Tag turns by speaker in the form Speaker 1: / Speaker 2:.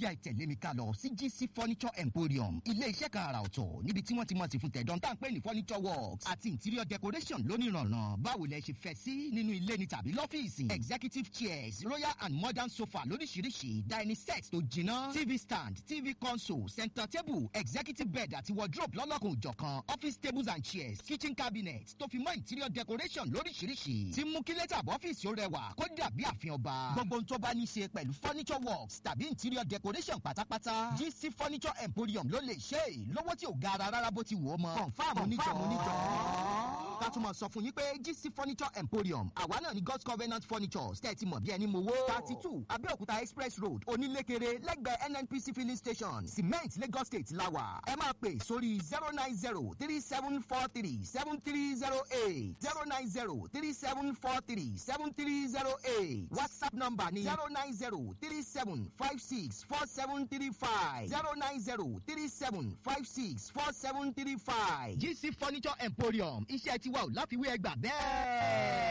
Speaker 1: yá ìtẹ̀lé mi ká lọ sí gc furniture emporium ilé iṣẹ́ kan àrà ọ̀tọ̀ níbi tí wọ́n ti mọ̀ sí fún tẹ̀dọ̀ tá à ń pè ní furniture works àti interior decoration lónìrànràn báwo lẹ ṣe fẹ́ sí nínú ilé ni tàbí lọ́fíìsì executive chairs royal and modern sofa lóríṣiríṣi dining set tó jiná tv stand tv console center table executive bed àti wardrobe lọ́lọ́kùn òjọ̀kan office tables and chairs kitchen cabinet tó fi mọ́ interior decoration lóríṣiríṣi tí mú kí lẹ́tà bọ́fíìsì ó rẹwà kó dàbí àfihàn ọba gbogbo ohun tó bá ní í ṣe pẹ̀lú furniture works tàbí interior decoration pátápátá gc furniture emporium ló lè ṣe é lọ́wọ́ tí ò gara rárá bó ti wù ọ́ mọ́ confam oníjọ́ ká tún mọ̀ sọ fún yín pé gc furniture emporium àwa náà ní god's covenant furniture tẹ́tí mọ̀ bí ẹni mowó thirty two abẹ́òkúta express road onílékeré lẹ́gbẹ̀ẹ́ nnpc filling station cement lagos state lawa ẹ máa pè sórí zero nine zero three seven four three seven three zero eight zero nine zero three seven four three seven three zero eight whatsapp number ni zero nine zero three seven five six four seven three five zero nine zero three seven five six four seven three five gc furniture emporium iṣẹ́ tiwa ò láfiwé ẹgbà bẹ́ẹ̀.